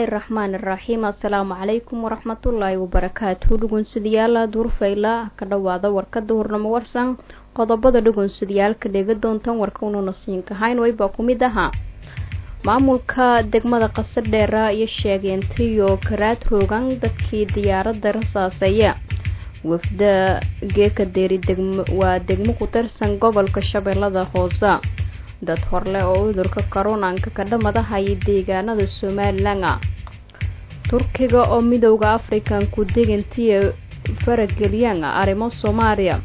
raxmaan iraxiim assalaamu calaykum waraxmatullaahi wabarakaatu dhugunsidayaala duurfayla ka dhowaada warkada hurnamo warsan qodobada dhugunsidayaalka dhega doontan warka unuuna siinkahayn waybaa ku mid ahaa maamulka degmada qasadheera iyo sheegeentiyo karaad roogan dadkii diyaaradda rasaaseeya wafda geeka deeri waa degmo ku tirsan gobolka shabeellada hoose dad horle oo cudurka karoonanka ka dhamadahaya deegaanada somalilan turkiga oo midowda african ku degantiya farageliyaan arrimo soomaaliya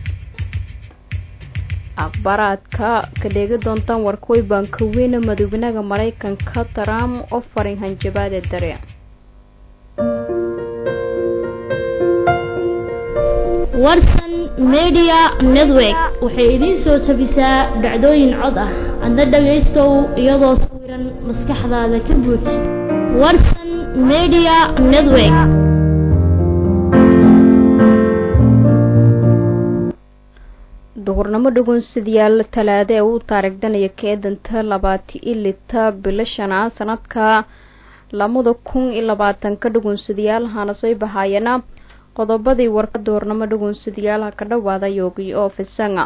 akhbaaraadka ka dheegi doontaan warkooy baanka weyne madaxweynaha maraykanka trump oo farin hanjabaade dare warsan media network waxay idiin soo tabisaa dhacdooyin cod ah adna dhagaystow iyadoo sawiran maskaxdaada ka buuj warsan media network duhurnimo dhugunsidayaal talaade ee uu taarigdanaya keedanta labaati ilita bilo shanaa sanadka lamada kun iyo labaatanka dhugunsadayaal hana soo bahaayana qodobadii warka duhurnimo dhugunsadayaalaha ka dhawaada yoogi oo fisanga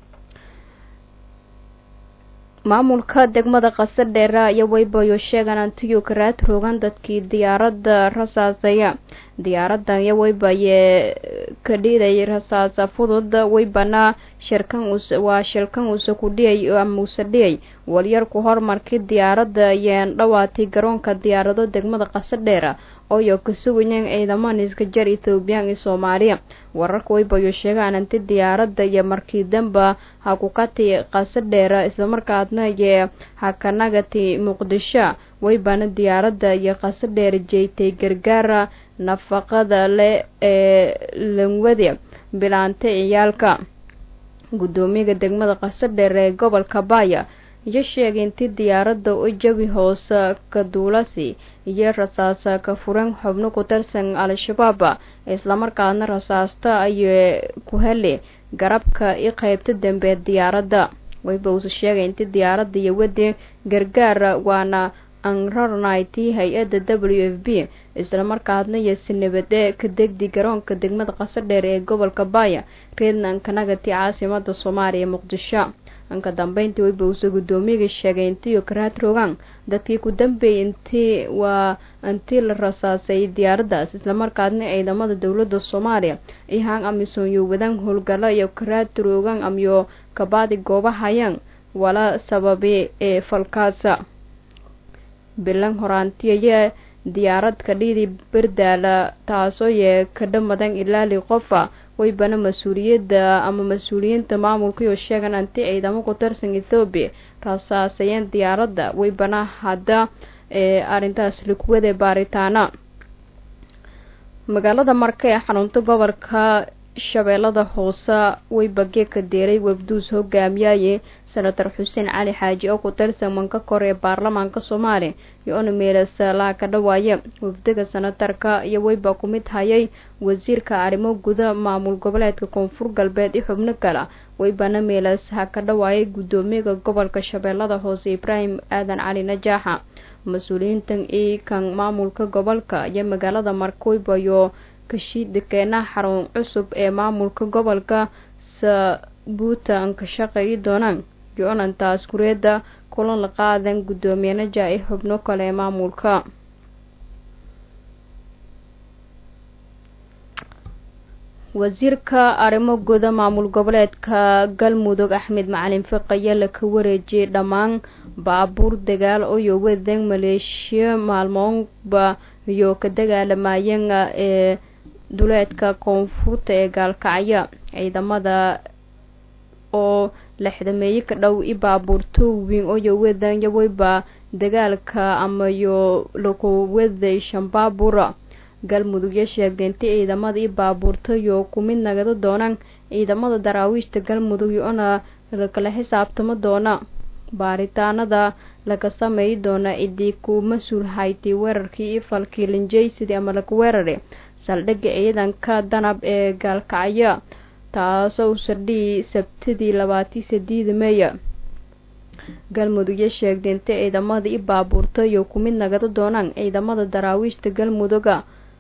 maamulka degmada qasadheera iyo waybayo sheegan antiyo karaad roogan dadkii diyaaradda rasaaseya diyaaradan iyo waybaye ka dhiiday rasaasa fudud waybana shirkan waa shilkan uuse ku dhiyay ama uuse dhiyay walyarku horumarkii diyaaradda ayeen dhawaatay garoonka diyaarado degmada qasadheera ooyo ka sugayeen ciidamada iska jar ethoobiyan iyo soomaaliya wararka waybayo sheegaan anti diyaaradda iyo markii damba ha ku kati qasadheera islamarkaadna iyo hakanagati muqdisho waybana diyaaradda iyo qasadheera jeeytay gargaara nafaqada leh ee langwade bilaanta ciyaalka guddoomiyaha degmada qasadheer ee gobolka baaya iyo sheegay intii diyaaradda u jawi hoose ka duulasi iyo rasaasa ka furan xubno ku tirsan al-shabaab islamarkaadna rasaasta ayay ku heli garabka i qeybta dambe diyaaradda wayba uuse sheegay intii diyaaradda iyo wadi gargaar waana anrarnaytii hay-adda w f b islamarkaadna iyo si nabade ka degdi garoonka degmada qasadheer ee gobolka baaya reednankanagati caasimada soomaaliya muqdisho anka dambeyntii wayba uuse guddoomiyaga sheegay intiiyo karaad rogaan dadkii ku dambeeyay intii waa intii la rasaasay diyaaraddaas islamarkaadna ciidamada dowladda soomaaliya ihaan amisom yo wadaan howlgalo iyo karaad roogaan amyo kabaadi goobahayaan wala sababi ee falkaasa bilan horaantiyaye diyaarad ka dhiidi berdaala taasoo yee ka dhamadan ilaali qofa waybana mas-uuliyadda ama mas-uuliyiinta maamulkaiyo sheegan anti ciidamo ku tirsan ethoobiya rasaasayeen diyaaradda waybana hadda ee arrintaas likuwade baaritaana magaalada marka ee xarunta gobolka shabeellada hoose wayba geeka deeray wabduus hogaamiyaye senator xuseen cali xaaji oo ku tirsan manka kor ee baarlamaanka soomaaliya iyo ona meelasalaa ka dhawaaya wafdaga senatarka iyo wayba ku mid hayay wasiirka arrimo guda maamul goboleedka koonfur galbeed iyo xubno kale waybana meelasaha ka dhawaayay guddoomiyaga gobolka shabeellada hoose ibraahim aadan cali najaaxa mas-uuliyiintan io kan maamulka gobolka iyo magaalada markwaybayo kashiidakeenaha xarun cusub ee maamulka gobolka sabuuta an ka shaqeeyi doonaan yo-nantaas kureedda kulan la qaadan guddoomiye naja i xubno kale ee maamulka wasiirka arrimo guda maamul goboleedka galmudug axmed macalin fiqaya la ka wareejiyay dhammaan baabuur dagaal oo wadan maleeshiya maalmoonba iyo ka dagaalamayeen ee duleedka koonfurta ee gaalkacya ciidamada oo lexdameeye ka dhow i baabuurto weyn oo wadan yaweyba dagaalka amayo lakuwaday shambaabura galmudug yo sheegtay inti ciidamada i baabuurta yo ku mid nagada doonaan ciidamada daraawiishta galmudug yo-na lakala xisaabtamo doona baaritaanada laga sameey doona cidii ku mas-uul haytay weerarkii i falkii linjaysidii ama laku weerare saldhigga ciidanka danab ee gaalkacyo taasoo sardhii sabtidii labaatii sideeda meeya galmudug iyo sheegday inta ciidamada i baabuurta iyo ku mid nagada doonaan ciidamada daraawiishta galmuduga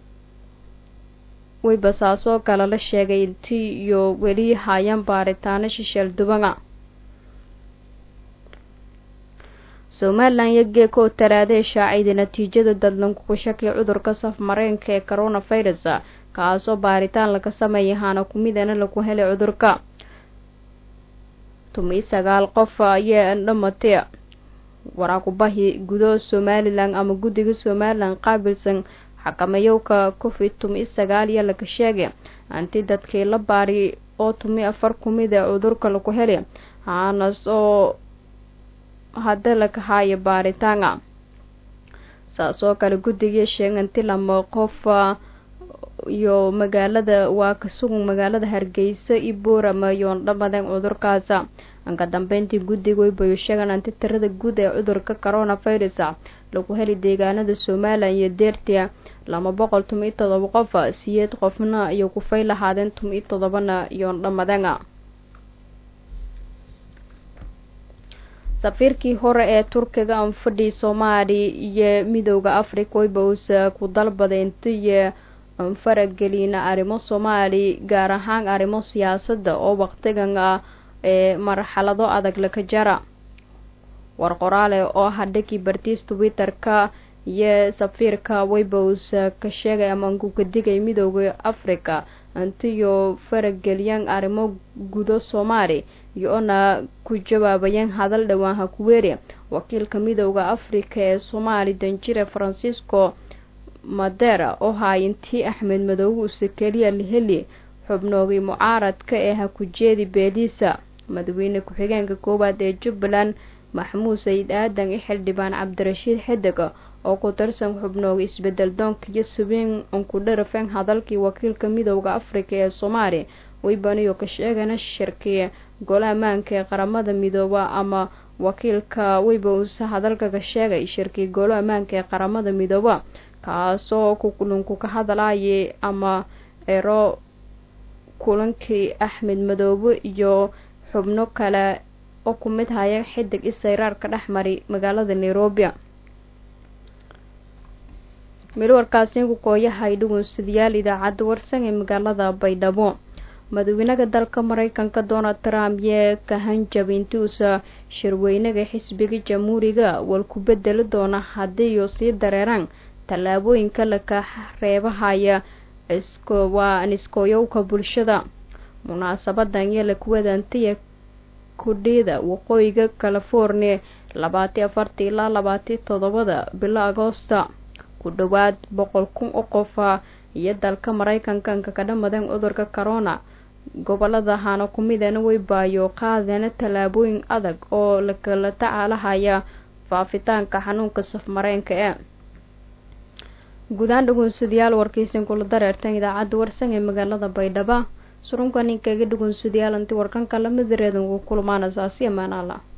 waybasaasoo kale la sheegay intii iyo weli haayaan baaritaano shisheel dubana somalilan iyo geeko taraadee shaacida natiijada dadlanku ku shakiya cudurka safmareenka ee coronavirus kaasoo baaritaan laga sameeyay haana kumidana lagu helay cudurka tumi sagaal qof ayaa dhamatay waraakubahi gudo somalilan ama guddiga somalilan qaabilsan xakamayowka covid tumi sagaal iyo laga sheegay anti dadkii la baari oo tumi afar kumid ee cudurka lagu helay haanas oo hadda laga haayo baaritaana saas oo kale guddigii sheeganti lama qof iyo magaalada waa ka sugan magaalada hargeysa iyo boorama yoon dhamadeen cudurkaasa anka dambeyntii guddiga waybayo sheegan anti tirada guud ee cudurka coronavirus lagu heli deegaanada somalilan iyo deertia lama boqol tumi iyo todoba qof siyeed qofna iyo kufay lahaadeen tumi iyo todobana yoon dhamadeen safiirkii hore ee turkiga anfadhi soomaali iyo midooda africa waybaus ku dalbaday intiyo faragelina arrimo soomaali gaar ahaan arrimo siyaasadda oo waqtigan ah ee marxalado adag laka jara war qoraale oo hadhagii bartiis twitter-ka iyo safiirka waybaus ka sheegay amaanku ka digay midooda africa intiyo farageliyaan arrimo gudo soomaali iyo-na ku jawaabayaan hadal dhowaan hakuweeri wakiilka midooda africa ee soomaali danjire francisco madera oo haayintii axmed madoobe use keliya laheli xubnoogii mucaaradka ee hakujeedi beeliisa madaxweyne ku-xigeenka koowaad ee jubbaland maxamuud sayid aadan iyo xildhibaan cabdirashiid xideg oo ku tirsan xubnooga isbedel doonka iyo subiin unkudharafeen hadalkii wakiilka midooda africa ee soomaali waybaniyo ka sheegana shirkii gole ammaanka ee qaramada midooba ama wakiilka waybaus hadalka ka sheegay shirkii golo ammaanka ee qaramada midooba kaasoo kulunku ka hadlayay ama ero kulankii axmed madoobe iyo xubno kale oo ku mid haya xidig isayraarka dhex mari magaalada nairobi milwarkaasi ku kooyahay dhugunsidayaal idaacadda warsan ee magaalada baydhabo madaxweynaha dalka mareykanka donald trump yee ka hanjabay intuusa shirweynaga xisbiga jamhuuriga wal ku bedeli doona haddiiyo sii dareeraan tallaabooyinka laka reebahaya waa niskooyowka bulshada munaasabadan iyo lakuwadantiya kudhiida waqooyiga california labaati afartii ilaa labaati toddobada bilo agoosta ku dhowaad boqol kun oo qofa iyo dalka mareykanka anka ka dhamadeen cudurka corona gobolada hana kumidana way baayo qaadeen tallaabooyin adag oo lakala tacaalahaya faafitaanka xanuunka safmareenka ee guudaan dhugunsadayaal warkaysan kula dareertan idaacadda warsan ee magaalada baydhaba surunka ninkaga dhugunsadayaal intii warkanka lamid reedan ugu kulmaana saasi amaanaala